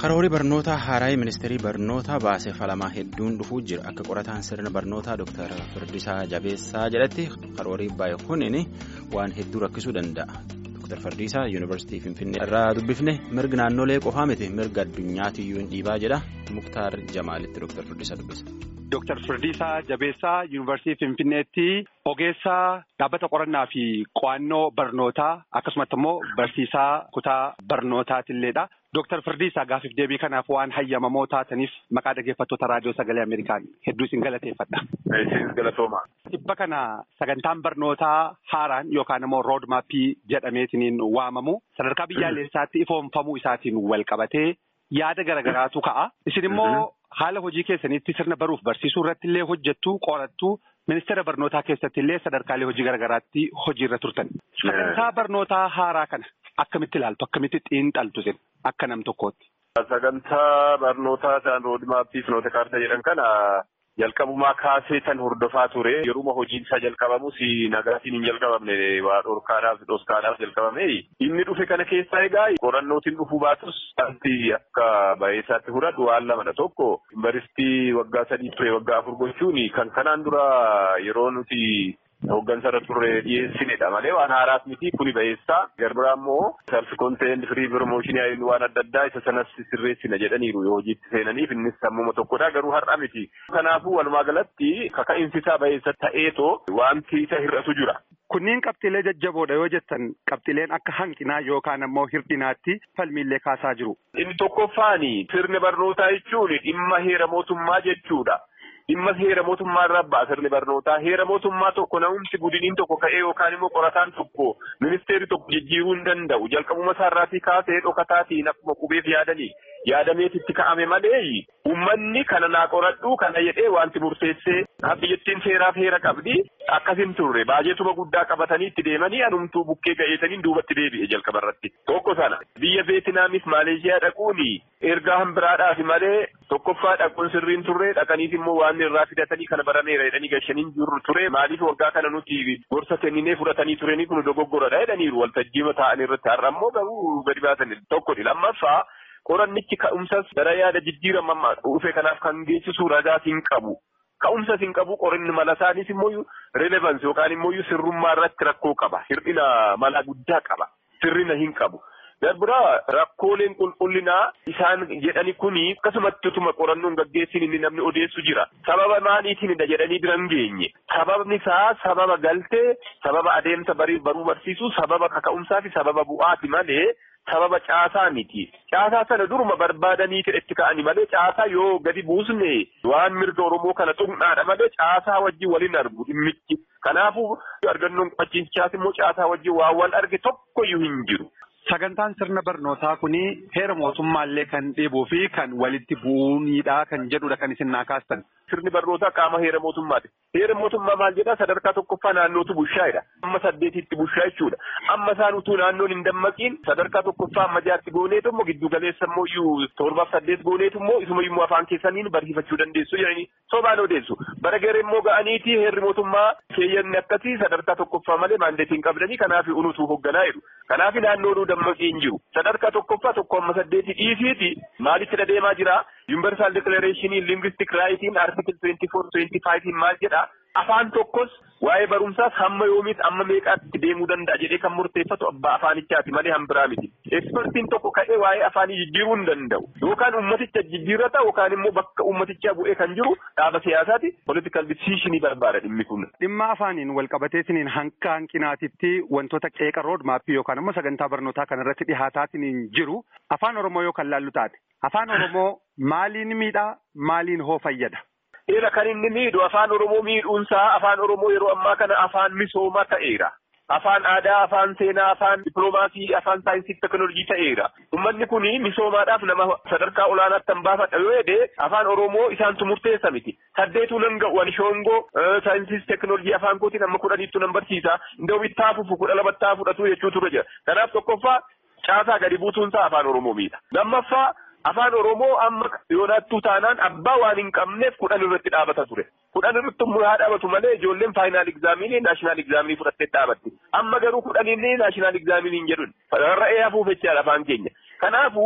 Karoorii barnootaa haaraa ministeerii barnootaa baasee falamaa hedduun dhufuu jira. Akka qorataan sirna barnootaa Dr. Firdisaa Jabeessaa jedhatti karoorii baay'ee kuniin waan hedduu rakkisuu danda'a. Dr. Firdisaa Yuunivarsiitii Finfinnee irraa dubbifne mirga naannolee qofaa miti mirga addunyaatiyyuu hin dhiibaa jedha. Muktaar Jamaalitti Dr. Firdisaa dubbisa. Dr. Firdisaa Jabeessaa Yuunivarsiitii Finfinneetti ogeessaa dhaabbata qorannaa fi qo'annoo barnootaa akkasumatti immoo barsiisaa kutaa barnootaatiilleedha. Dr. Firdisaa gaafiif deebii kanaaf waan hayyamamoo taataniif maqaa dhaggeeffattoota raadiyoo sagalee Ameerikaan hedduu isin galateeffadha. Isin galatooma. Dhibba kana sagantaan barnootaa haaraan yookaan immoo rood maappii jedhameetiin waamamu sadarkaa biyyaalessaatti ifoomfamuu isaatiin wal qabatee yaada garagaraatu ka'a. Isin immoo haala hojii keessanitti sirna baruuf barsiisuu irratti illee hojjettu qorattu ministeera barnootaa keessatti illee sadarkaalee hojii garagaraatti hojiirra turtan. Sagantaa barnootaa haaraa kana akkamitti ilaaltu akkamitti xiinxaltu isin akka nam tokkootti. Sagantaa barnootaa ta'an roodmaappii fi noota kaartaa jedhan kana jalqabumaa kaasee tan hordofaa ture yeruma hojiin isaa jalqabamus nagaatiin hin jalqabamne waa dhorkaadhaaf dhoskaadhaaf jalqabame inni dhufe kana keessaa egaa qorannootiin dhufuu baatus wanti akka baay'isaatti fudhadhu waan lamadha tokko yuunivarsiitii waggaa sadii ture waggaa afur gochuun kan kanaan dura yeroo nuti Hooggansa irra turre dhiyeessinedha malee waan haaraas miti kuni ba'eessaa garbiraa immoo self content free promotion waan adda addaa isa sanas sirreessina jedhaniiru yoo hojiitti seenaniif innis sammuma tokkodha garuu har'a miti. Kanaafuu walumaa galatti kaka'insi isaa ba'eessa ta'eetoo wanti isa hir'atu jira. Kunniin qabxiilee jajjaboodha yoo jettan qabxiileen akka hanqinaa yookaan ammoo hir'inaatti falmiillee kaasaa jiru. Inni tokkoffaani sirni barnootaa jechuun dhimma heera mootummaa jechuudha. Dhimma heera mootummaa irraa ba'a sirni barnootaa heera mootummaa tokko na'umsi gudiniin tokko ka'ee yookaan immoo qorataan tokko ministeerri tokko jijjiiruu hin danda'u jalqabuma isaarraatii kaasee dhokataatiin akkuma qubeef yaadanii yaadameetitti ka'ame malee uummanni kana naa qoradhu kana jedhee wanti murteessee biyyattiin seeraaf heera qabdi akkasin turre baajeetuma guddaa qabatanii itti deemanii anumtuu bukkee ga'eetaniin duubatti deebi'e jalqaba irratti tokko sana biyya veetinaamis maaleeshiyaa dhaquun ergaa hambiraadhaaf malee tokkoffaa dhaquun sirriin turre dhaqaniif immoo waan irraa fidatanii kana barameera jedhanii gashaniin jiru ture maaliif waggaa kana nuti gorsa kenninee fudhatanii turanii kun dogoggoradha jedhaniiru waltajjiima ta'an irratti har'a immoo garuu gadi baasan tokkodha lammaffaa qorannichi ka'umsas gara yaada jijjiirama dhufe kanaaf kan geessisu ragaas hin qabu. Ka'umsas hin qabu qorinni mala isaanis immoo relevansi yookaan immoo sirrummaa irratti rakkoo qaba. Hir'ina mala guddaa qaba. Sirrina hin qabu. Darbiraa rakkooleen qulqullinaa isaan jedhani kuni akkasumatti utuma qorannoon gaggeessin inni namni odeessu jira. Sababa maaliitiinidha jedhanii bira hin geenye. Sababni isaa sababa galtee, sababa adeemsa baruu barsiisuu, sababa kaka'umsaa fi sababa bu'aati malee sababa caasaa miti. Caasaa sana duruma barbaadanii itti ka'anii malee caasaa yoo gadi buusne waan mirga Oromoo kana xumnaadha malee caasaa wajjin waliin argu dhimmichi. Kanaafuu argannoon qochichaas immoo caasaa wajjin waan wal arge tokkoyyuu hin jiru. Sagantaan sirna barnootaa kuni heera mootummaallee kan dhiibuu fi kan walitti bu'uunidha kan jedhudha kan isin naa kaastan. Sirni barnootaa qaama heera mootummaati. Heera mootummaa maal jedhaa sadarkaa tokkoffaa naannootu bushaayedha. Amma saddeetitti bushaa jechuudha. Amma isaan utuu naannoon hin dammaqiin sadarkaa tokkoffaa amma jaatti gooneetu immoo giddu galeessa immoo iyyuu torbaaf saddeet gooneetu immoo isuma immoo afaan keessaniin barsiifachuu dandeessu jedhanii sobaan odeessu. Bara garee immoo ga'aniiti heerri mootummaa keeyyanni akkasii sadarkaa tokkoffaa malee maandeetiin qabdanii kanaaf unutuu hoogganaa jedhu. Kanaaf naannoon dammaqii hin jiru. Sadarkaa tokkoffaa tokko amma saddeeti dhiisiiti maalitti deemaa jira? Universal Declaration Linguistic Rights Article 24-25 maal jedha? Afaan tokkos waa'ee barumsaas hamma yoomiis amma meeqaatti deemuu danda'a jedhee kan murteeffatu abbaa afaanichaati malee hambiraa miti. Ekspertiin tokko ka'ee waa'ee afaanii jijjiiruu hin danda'u. Yookaan ummaticha jijjiirrata yookaan immoo bakka ummatichaa bu'ee kan jiru dhaaba siyaasaati. Political decisionii barbaada dhimmi kun. Dhimma afaaniin walqabateetiniin hanqa hanqinaatitti wantoota qeeqa rood maappii yookaan immoo sagantaa barnootaa kanarratti dhihaataatiniin jiru afaan Oromoo yoo kan laallu taate. Afaan Oromoo maaliin miidhaa maaliin hoo fayyada? Eera kan inni miidhu afaan Oromoo miidhuunsaa afaan Oromoo yeroo ammaa kana afaan misoomaa ta'eera. Afaan aadaa, afaan seenaa, afaan dippiloomaasii, afaan saayinsii fi teekinooloojii ta'eera. Uummanni kun misoomaadhaaf nama sadarkaa olaanaatti kan baafadha yoo jedhee afaan Oromoo isaantu murteessa miti. Saddeetuu nan ga'u ani shoongoo saayinsii fi teekinooloojii afaan kootiin amma kudhaniittu nan barsiisa. Indoo bittaa fufu kudha lamattaa fudhatu jechuu ture jira. Kanaaf tokkoffaa caasaa gadi buutuunsaa afaan Oromoo miidha. Lammaffaa afaan Oromoo amma yoonaattuu taanaan abbaa waan hin qabneef kudhan irratti dhaabata ture. Kudhan irratti immoo haa dhaabatu malee ijoolleen faayinaal egzaaminii naashinaal egzaaminii fudhattee dhaabatti. Amma garuu kudhan inni naashinaal egzaaminii hin jedhun. Rarra'ee hafuuf jechaadha afaan keenya. Kanaafuu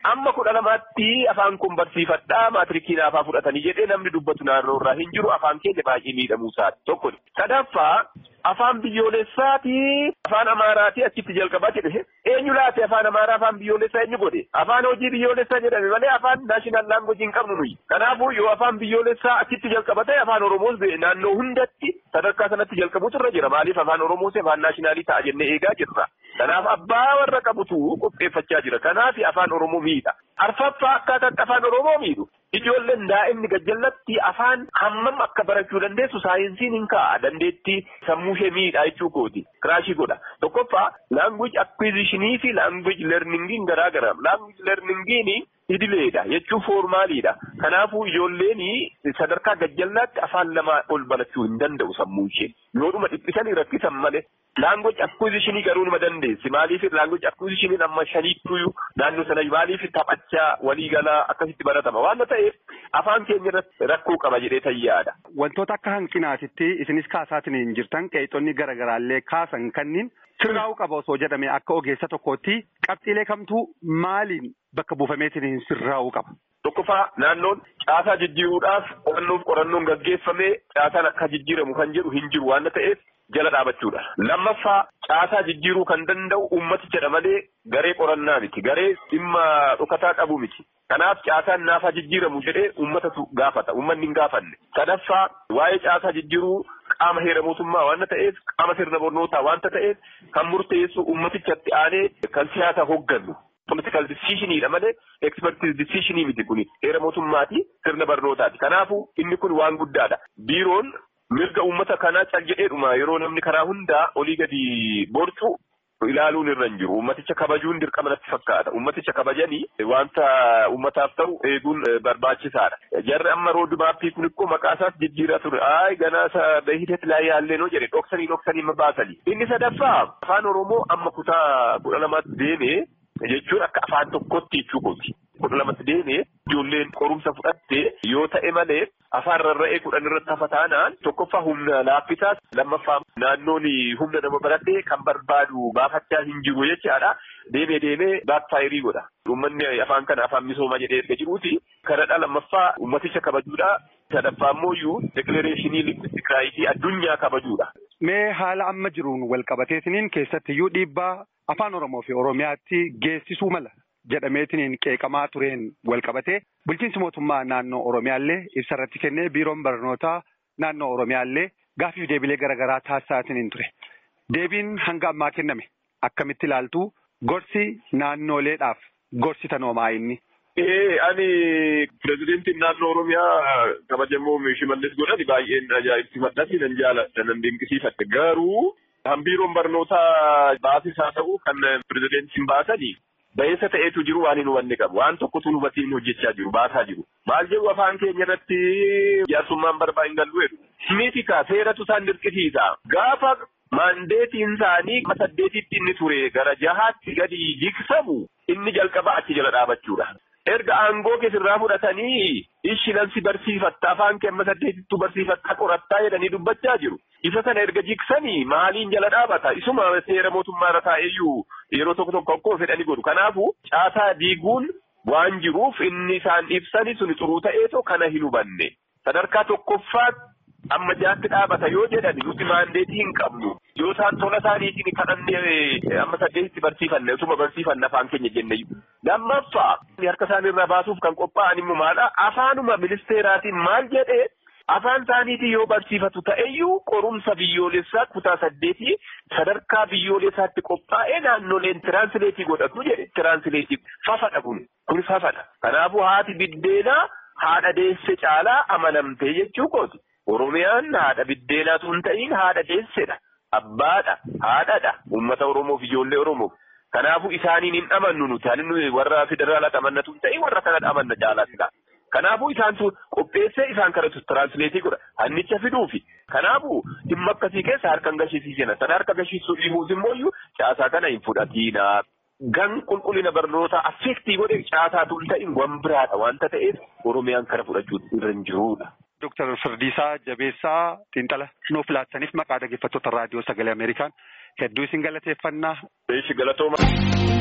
amma kudha lamaatti afaan kun barsiifadhaa maatirikii naafaa fudhatanii jedhee namni dubbatu naannoo irraa hin jiru afaan keenya baay'ee miidhamuu isaati tokko sadaffaa afaan biyyoolessaati afaan amaaraati achitti jalqabaa jedhe eenyu laate afaan amaaraa afaan biyyoolessaa eenyu godhe afaan hojii biyyoolessaa jedhame malee afaan naashinaal laangojii hin qabnu nuyi kanaafuu yoo afaan biyyoolessaa achitti jalqabate afaan oromoos naannoo hundatti sadarkaa sanatti jalqabuutu irra jira maaliif afaan oromoos afaan naashinaalii ta'a jennee eegaa jirra kanaaf abbaa warra qabutu qopheeffachaa jira kanaaf afaan oromoo miidha arfaffaa akkaataatti afaan oromoo miidhu ijoolleen daa'imni gajjallatti afaan hammam akka barachuu dandeessu saayinsiin hin ka'a dandeettii sammuu ishee miidhaa jechuu kooti kiraashii godha tokkoffaa laangweej akwiizishinii fi laangweej leerningiin garaa gara laangweej leerningiin idileedha jechuun foormaaliidha kanaafuu ijoolleen sadarkaa gajjallaatti afaan lama ol barachuu hin danda'u sammuu ishee yoodhuma dhiphisanii rakkisan malee laangweej akwiizishinii garuu nima dandeessi maaliif laangweej akwiizishiniin amma shaniittuu naannoo sana maaliif taphachaa waliigalaa akkasitti baratama waan ta'eef afaan keenya irratti rakkoo qaba jedhee tayyaadha. Wantoota akka hanqinaatitti isinis kaasaatiin hin jirtan qeexonni garaagaraallee kaasan kanniin sirraa'uu qaba osoo jedhame akka ogeessa tokkootti qabxiilee kamtuu maaliin bakka buufameetiin hin sirraa'uu qaba. Tokkoffaa naannoon caasaa jijjiiruudhaaf qorannoof qorannoon gaggeeffamee caasaan akka jijjiiramu kan jedhu hin jiru waan ta'eef jala dhaabachuudha. Lammaffaa caasaa jijjiiruu kan danda'u ummatichadha malee garee qorannaa miti. Garee dhimma dhokataa qabu miti. Kanaaf caasaan naafaa jijjiiramu jedhee ummatatu gaafata. Ummanni hin gaafanne. Sadaffaa waa'ee caasaa jijjiiruu qaama heera mootummaa waan ta'eef qaama sirna barnootaa waan ta'eef kan murteessu ummatichatti aanee kan siyaasa hoggannu. Political decisionidha malee expertise decisionii miti kuni heera mootummaati sirna barnootaati. Kanaafuu inni kun waan guddaadha. Biiroon mirga uummata kanaa cal jedheedhuma yeroo namni karaa hundaa olii gadi borcu ilaaluun irra hin jiru. Uummaticha kabajuun dirqama natti fakkaata. Uummaticha kabajanii wanta uummataaf ta'u eeguun barbaachisaadha. Jarri amma roodmaappii kun immoo maqaa isaas jijjiiraa ture. Aayi ganaa isa hideet laa yaallee noo jedhe dhoksanii dhoksanii baasanii. Inni sadaffaa afaan Oromoo amma kutaa kudha lamaatti deemee jechuun akka afaan tokkotti jechuu kooti. Kudha lamatti deemee ijoolleen qorumsa fudhattee yoo ta'e malee afaan rarra'ee kudhan irratti hafa taanaan tokkoffaa humna laaffisaas lammaffaa naannoon humna nama baratee kan barbaadu baafachaa hin jiru jechaadha. Deemee deemee baakfaayirii godha. Uummanni afaan kana afaan misoomaa jedhee erga jiruuti. Kanadha lammaffaa uummaticha kabajuudha. Sadaffaa immoo iyyuu dekilareeshinii lingwistik raayitii addunyaa kabajuudha. Mee haala amma jiruun wal qabateetiniin keessattiyyuu dhiibbaa afaan Oromoo fi Oromiyaatti geessisuu mala jedhameetiniin qeeqamaa tureen wal qabatee bulchiinsi mootummaa naannoo Oromiyaallee ibsa irratti kennee biiroon barnootaa naannoo Oromiyaallee gaaffiif deebilee garaagaraa taasisaatiniin ture. Deebiin hanga ammaa kenname akkamitti ilaaltu gorsi naannoleedhaaf gorsi tanoomaa inni. Ee ani pirezidentiin naannoo Oromiyaa kabajamoo Shimallis godhani baay'een ajaa'ibsiifadhasi nan jaaladha nan dinqisiifadhe garuu kan biiroon barnootaa baasis haa ta'u kan pirezidentiin baasanii ba'eessa ta'eetu jiru waan hin hubanne qabu waan tokkotu hubatiin hojjechaa jiru baasaa jiru maal jedhu afaan keenya irratti jaarsummaan barbaa hin gallu jedhu miitika seeratu isaan dirqisiisa gaafa maandeetiin isaanii saddeetitti inni ture gara jahaatti gadi jigsamu inni jalqaba achi jala dhaabachuudha. erga aangoo keessirraa fudhatanii ishinansi barsiifatta afaan kee amma saddeetittuu barsiifatta qorattaa jedhanii dubbachaa jiru. Isa sana erga jiksanii maaliin jala dhaabata isuma seera mootummaa irra taa'eyyuu yeroo tokko tokko akkuma fedhanii godhu. Kanaafuu caasaa diiguun waan jiruuf inni isaan ibsani suni xuruu ta'eetoo kana hin hubanne. Sadarkaa tokkoffaatti amma jaatti dhaabata yoo jedhan nuti maandeetii hin qabnu. Yoo isaan tola isaaniitiin kadhannee amma saddeetitti barsiifanne osuma barsiifanne afaan keenya jenne. Lammaffaa harka isaanii irraa baasuuf kan qophaa'an immoo maadha? Afaanuma ministeeraatiin maal jedhee afaan isaaniitiin yoo barsiifatu ta'eyyuu qorumsa biyyoolessaa kutaa saddeetii sadarkaa biyyoolessaatti qophaa'ee naannoleen tiraansileetii godhatu jedhe. Tiraansileetii fafadha kun. Kun fafadha. Kanaafuu haati biddeenaa haadha deesse caalaa amanamtee jechuu kooti. Oromiyaan haadha biddeenaatu hin ta'in haadha deessedha. Abbaadha, haadhadha, uummata Oromoof ijoollee Oromoof. Kanaafuu isaaniin hin amannu nuti. Ani warra federaalaa amannatu hin ta'in warra kanadha amanna caalaatidha. Kanaafuu isaan sun qopheessee isaan kanatu tiraansileetii godha. Hannicha fiduufi. Kanaafuu dhimma akkasii keessa harkaan gashiisiisena. Sana harka gashiisuu dhiibuus immoo iyyuu caasaa kana hin fudhatiina. Gan qulqullina barnootaa affeektii godhe caasaatu hin ta'in wan biraadha wanta ta'eef Oromiyaan kana fudhachuu irra hin jirudha. Dooktar Firdiisaa Jabeessaa Xiinxala nuuf laattaniif maqaa dhaggeeffattoota raadiyoo sagalee Ameerikaan hedduu isin galateeffannaa. Beeshi galatooma.